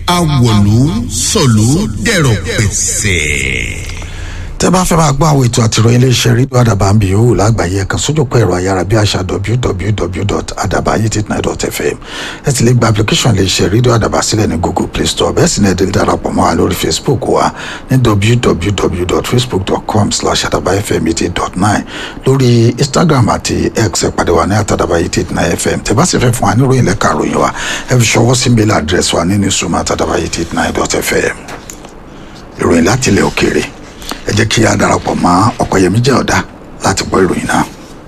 awòlú sọ̀lú dẹ̀rọ̀ pẹ̀sẹ̀ tẹ́ bá fẹ́ máa gbọ́ àwọn ètò àtìròyìn iléeṣẹ́ rédíò àdàbà ń bì yòówù lágbàáyé ẹ̀kan sójúpọ̀ ẹ̀rọ ayárabíàṣá www.adabayi89.fm ẹ ti lè gba application iléeṣẹ́ rédíò àdàbà sílẹ̀ ní google play store bẹ́ẹ̀ sì ni ẹ lè darapọ̀ mọ́ wa lórí facebook wa ní www.facebook.com slash adabayfm88.9 lórí instagram àti x ẹ pàdé wa ní àtàdàbà89fm tẹ́ bá sì fẹ́ fún wa ní ìròyìn lẹ́ka ìròyìn wa ẹ fi ṣọwọ́ sí mail address wa ní newsroom àtàdàbà89.fm ìròyìn láti ilẹ̀ òkèèrè ẹ jẹ́ kí a darapọ̀ mọ́ ọ̀pẹ̀yẹmí jẹ́ ọ̀dà láti gbọ́ ìròyìn náà.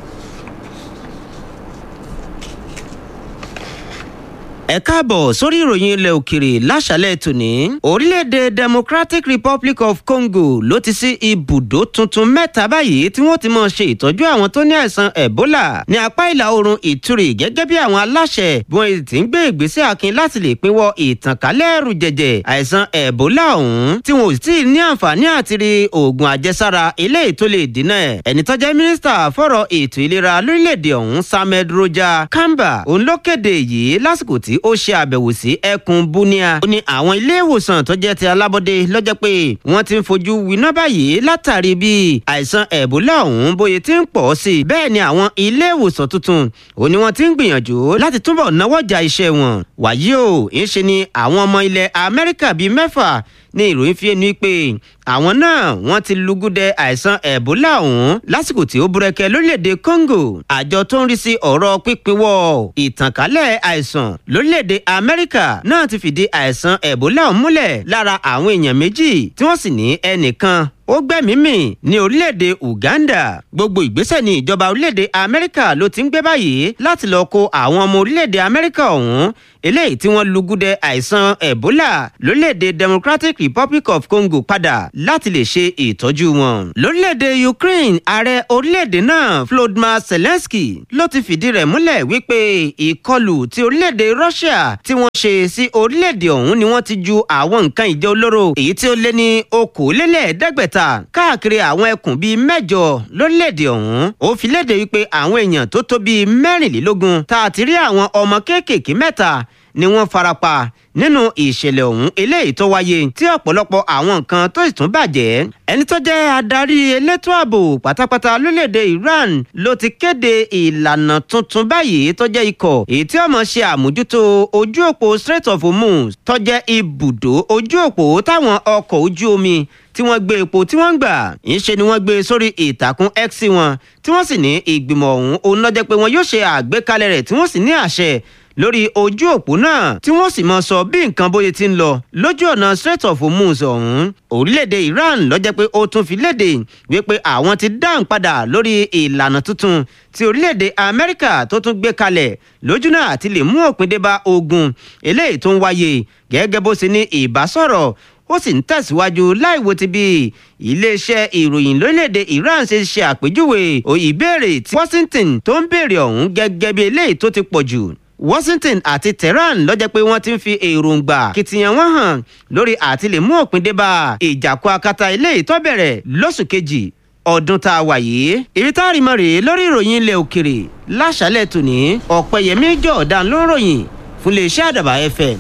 ẹ káàbọ̀ sórí ìròyìn ilẹ̀ òkèrè láṣálẹ̀ tòní. orílẹ̀-èdè democratic republic of congo ló ti sí ibùdó tuntun mẹ́ta báyìí tí wọ́n ti máa ṣe ìtọ́jú àwọn tó ní àìsàn ebola ní apá ìlà oòrùn ìtúrì gẹ́gẹ́ bí àwọn aláṣẹ bí wọ́n ti ń gbé ìgbésẹ̀ akin láti lè pinwọ́ ìtànkálẹ̀ ẹ̀rù jẹ̀jẹ̀ àìsàn ebola ọ̀hún tí wọn ò sì ní àǹfààní àti rí oògùn àjẹsára eléyìí tó lè dínà ẹ̀. ẹni tó jẹ́ mínísítà fọ̀rọ̀ ètò ìlera lórílẹ̀‐èdè ọ̀hún samed roja kamba òun ló kéde yìí lásìkò tí ó ṣe àbẹ̀wò sí ẹkùn bunia. ó ní àwọn ilé ìwòsàn tó jẹ́ ti alábọ́dé lọ́jọ́ pé wọ́n ti ń fojú winá báyìí látàrí bí àìsàn ẹ̀bólà ọ̀hún bóyá ti ń pọ̀ sí i. bẹ́ẹ̀ ni àwọn ilé ìwòsàn tuntun ó ní wọ́n ti ń gbìyànjú láti túbọ̀ náwó ja iṣẹ́ wọn. wàyí o ń ṣe ni àwọn ọmọ ilẹ̀ amẹ́ríkà bíi mẹ́fà ní ìròyìn fi ẹnu pé àwọn náà wọ́n ti lùgúdẹ àìsàn ẹ̀bólà ọ̀hún lásìkò tí ó búrẹ́kẹ́ lórílẹ̀‐èdè congo àjọ tó ń rí sí ọ̀rọ̀ pípínwọ́ ìtànkálẹ̀ àìsàn lórílẹ̀‐èdè amẹ́ríkà náà ti fìdí àìsàn ẹ̀bólà ọ̀hún múlẹ̀ lára àwọn èèyàn méjì tí wọ́n sì ní ẹnìkan ó gbẹ́mìímì ní orílẹ̀-èdè uganda gbogbo ìgbésẹ̀ ní ìjọba orílẹ̀-èdè amẹ́ríkà ló ti ń gbé báyìí láti lọ́ọ́ kó àwọn ọmọ orílẹ̀-èdè amẹ́ríkà ọ̀hún eléyìí tí wọ́n lugudẹ àìsàn ebola lórílẹ̀-èdè democratic republic of congo padà láti lè ṣe ìtọ́jú wọn. lórílẹ̀-èdè ukraine ààrẹ orílẹ̀-èdè náà volodymyr zelensky ló ti fìdí rẹ̀ múlẹ̀ wípé ìkọlù ti orílẹ̀-èdè russia tí wọ́n ṣe sí orílẹ̀-èdè ọ̀hún ni wọ́n ti ju àwọn nǹkan ìjẹ́ olóró èyí tí ó lé ní okòólélẹ́ẹ̀ẹ́dẹ́gbẹ̀ta káàkiri àwọn ẹkùn bíi mẹ́jọ lórílẹ̀-èdè ọ̀hún ó fi léde wípé àwọn èèyàn tó tó bíi mẹ́rìnlélógún tá a ti rí àwọn ọmọ kéékèèké mẹ́ta ni wọ́n farapa nínú ìṣẹ̀lẹ̀ ọ̀hún eléyìí tó wáyé tí ọ̀pọ̀lọpọ̀ àwọn nǹkan tó sì tún bàjẹ́. ẹni tó jẹ́ adarí elétò ààbò pátápátá lórílẹ̀‐èdè iran ló ti kéde ìlànà tuntun báyìí tó jẹ́ ikọ̀ èyí tí ọmọ ṣe àmójútó ojú òpó strait of hormuz tó jẹ́ ibùdó ojú òpó táwọn ọkọ̀ ojú omi tí wọ́n gbé epo tí wọ́n ń gbà ńṣe ni wọ́n gbé sórí ìtàkùn x wọn tí wọ́n sì ní ìgbìmọ̀ ọ̀hún òun lọ́jọ́ pé wọn yóò ṣe àgbékalẹ̀ rẹ̀ tí wọ́n sì ní àṣẹ lórí ojú òpó náà tí wọ́n sì mọ sọ bí nǹkan bóyá ti ń lọ lójú ọ̀nà strait of hormuz ọ̀hún orílẹ̀-èdè iran lọ́jọ́ pé ó tún fi léde wípé àwọn ti dáhùn padà lórí ìlànà tuntun tí orílẹ̀-èdè amẹ́ríkà tó tún gbé kalẹ̀ lójú náà àti lè mú òpin dé bá ogun eléyìí tó ń wáyé gẹ́gẹ́ bó ṣe ní ìbásọ̀rọ̀ ó sì ń tẹ̀síwájú láìwo ti bí iléeṣẹ́ ìròyìn lórílẹ̀‐èdè iran ṣe ṣe àpèjúwe ìbéèrè tí washington tó ń béèrè ọ̀hún gẹ́gẹ́ bí eléyìí tó ti pọ̀ jù washington àti tehran lọ́jọ́ pé wọ́n ti ń fi èròǹgbà kìtìyàn wọn hàn lórí àti lè mú òpin dé bá ìjàkú akata eléyìí tó bẹ̀rẹ̀ lóṣù kejì ọdún tá a wà yìí ibi tá a rí mọ rèé lórí ìròyìn ilẹ̀ òkèrè láṣálẹ̀ tòní ọ̀pẹ̀yẹmí jọ̀ọ́dán ló ń ròyìn fún iléeṣẹ́ àdàbà fm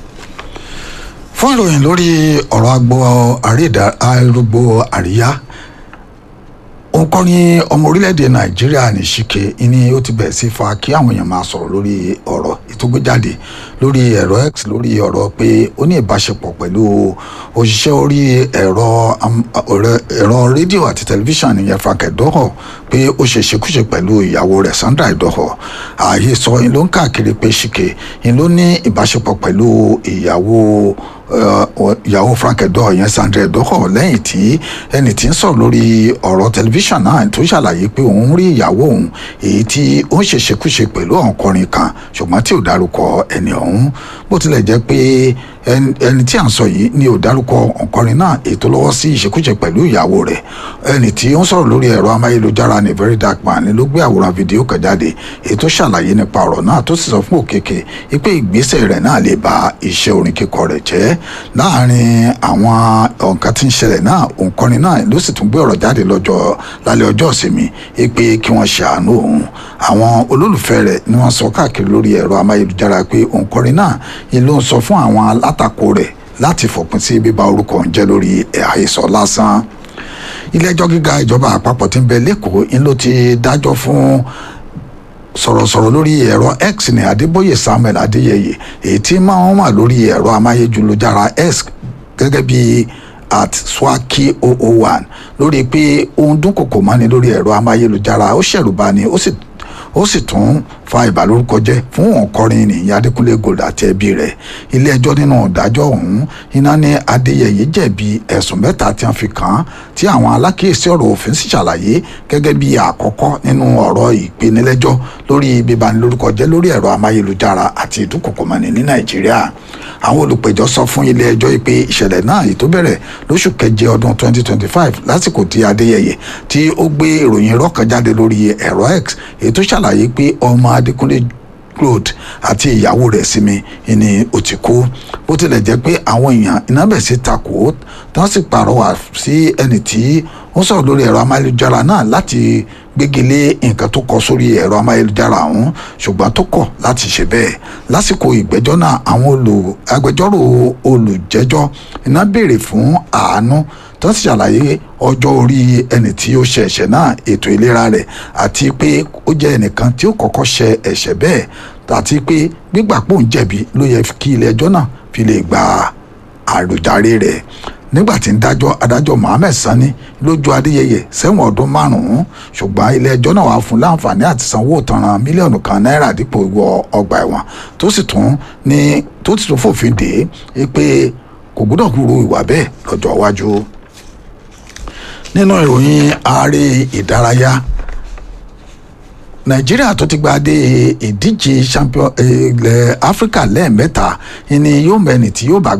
fún ìròyìn lórí ọ̀rọ̀ agbo arúgbó àríyá òǹkọrin ọmọ orílẹ̀-èdè nàìjíríà ní ṣìkè ni ó ti bẹ̀rẹ̀ sí fa kí àwọn èèyàn máa sọ̀rọ̀ lórí ọ̀rọ̀ ìtógbéjáde lórí ẹ̀rọ x lórí ọ̀rọ̀ pé ó ní ìbáṣepọ̀ pẹ̀lú òṣìṣẹ́ orí ẹ̀rọ ẹ̀rọ rédíò àti tẹlifíṣàn ìyẹn frank edoho pé ó ṣe ṣekúṣe pẹ̀lú ìyàwó rẹ̀ sandra edoho ààyè sọ yín ló ń káàkiri pé ṣìkè yín ló ní ìbáṣepọ̀ pẹ̀lú ìyàwó ìyàwó frank edoho yẹn sandra edoho lẹ́yìn tí ẹni tí ń sọ̀rọ̀ lórí ọ̀rọ̀ tẹlifíṣàn náà tó ṣàlàyé pé òun rí ìyàwó òun èyí tí ó ń ṣèṣekúṣe pẹ̀lú ọ̀nkọrin kan ṣùgbọ́n tí ò dárúkọ ẹni ọ̀hún bó tilẹ̀ jẹ́ pé ẹni tí à ń sọ yìí ni ò dárúkọ ọ̀nkọrin náà ètò lọ́wọ́ sí ìṣekúṣe pẹ̀lú ìyàwó rẹ̀ ẹni tí ó ń sọ̀rọ̀ lórí ẹ̀rọ amáyélujára ní very dark man ni ló gbé àwòrán fídíò kan jáde ètò ṣàlàyé nípa ọ̀rọ̀ náà tó sì sọ fún òkèké pé ìgbésẹ̀ rẹ̀ náà lè ba iṣẹ́ orin kíkọ rẹ̀ jẹ́ láàrin àwọn nǹkan tí ń ṣẹlẹ̀ náà òǹkọrin náà ló sì tún gbé ọ̀rọ̀ jáde lọ́jọ́ lálẹ́ ọjọ́ ìsinmi pé kí wọ́n ṣàánú òun àwọn olólùfẹ́ rẹ̀ ni wọ́n sọ káàkiri lórí ẹ̀rọ amáyélujára pé òǹkọrin náà ni ló ń sọ fún àwọn alátakò rẹ̀ láti fòpin sí bíba orúkọ ń jẹ́ lórí àhesọ lásán ilé-ẹjọ́ gíga ìjọba àpapọ̀ tí ń bẹ lẹ́kọ̀ọ́ ń ló ti dájọ́ fún sọ̀rọ̀sọ̀rọ̀ lórí ẹ̀rọ x ní adébóyè samuel adéyẹyẹ èyí tí máa ń wà lórí ẹ̀rọ amáyélujára x gẹ́gẹ́ bí at swaki 001 lórí pé ohun dúnkòkò mọ́ni lórí ẹ̀rọ amáyélujára ó ṣẹ̀rùbani ó sì ó sì tún fa ìbàlórúkọ jẹ́ fún òǹkọrin ní adékúnlé gold àti ẹbí rẹ̀ ilé ẹjọ́ nínú ìdájọ́ ọ̀hún iná ní adéyẹyẹ jẹ̀bi ẹ̀sùn mẹ́ta tí wọ́n fi kàn án tí àwọn alákìísí ọ̀rọ̀ òfin sì ṣàlàyé gẹ́gẹ́ bí àkọ́kọ́ nínú ọ̀rọ̀ ìpinilẹ́jọ́ lórí bíbanilórúkọ jẹ́ lórí ẹ̀rọ amáyélujára àti ìdúnkòkòmọ́ni ní nàìjíríà àwọn olùpẹ̀jọ́ sọ fún ilé ẹjọ́ pé ìṣẹ̀lẹ̀ náà èyí tó bẹ̀rẹ̀ lóṣù keje ọdún 2025 lásìkò tí adéyẹyẹ tí ó gbé ìròyìn irọ́ kan jáde lórí ẹ̀rọ x èyí tó ṣàlàyé pé ọmọ adékúnlé road àti ìyàwó rẹ̀ sinmi ni ó ti kú bó tilẹ̀ jẹ́ pé àwọn èèyàn iná bẹ̀ sí takò tí wọ́n sì pàrọwà sí ẹni tí ó sọ̀rọ̀ lórí ẹ̀rọ amáyélujára náà láti gbégilé nǹkan tó kọ sórí ẹ̀rọ amáyélujára ọ̀hún ṣùgbọ́n tó kọ̀ láti ṣe bẹ́ẹ̀ lásìkò ìgbẹ́jọ́ náà àwọn agbẹjọ́rò olùjẹ́jọ́ iná béèrè fún àánú tó sì ṣàlàyé ọjọ́ orí ẹni tí ó ṣe ẹ̀ṣẹ̀ náà ètò ìlera rẹ̀ àti pé ó jẹ́ ẹnìkan tí ó kọ́kọ́ ṣe ẹ̀ṣẹ̀ bẹ́ẹ̀ àti pé gbígbà pò ń jẹ̀bi ló yẹ kí ilé ẹjọ́ náà fi lè gba àròjàre rẹ̀ nígbà tí ń dájọ́ adájọ́ mohammed sani lójú adéyẹyẹ sẹ́wọ̀n ọdún márùn-ún ṣùgbọ́n ilé ẹjọ́ náà wàá fún láǹfààní àti sanwó ìtanràn mílíọ̀nù kan náírà dípò ìwọ ọgbà ẹ̀wọ̀n tó sì tún ní tó sì tún fòfin dè é pé kò gbọ́dọ̀ kúrò ìwà bẹ́ẹ̀ lọ́jọ́ iwájú nínú ìròyìn ààrẹ ìdárayá nàìjíríà tó ti gba dé ìdíje champion ilẹ̀ áfíríkà lẹ́ẹ̀mẹ́ta ni yóò mẹ́ni tí yóò bá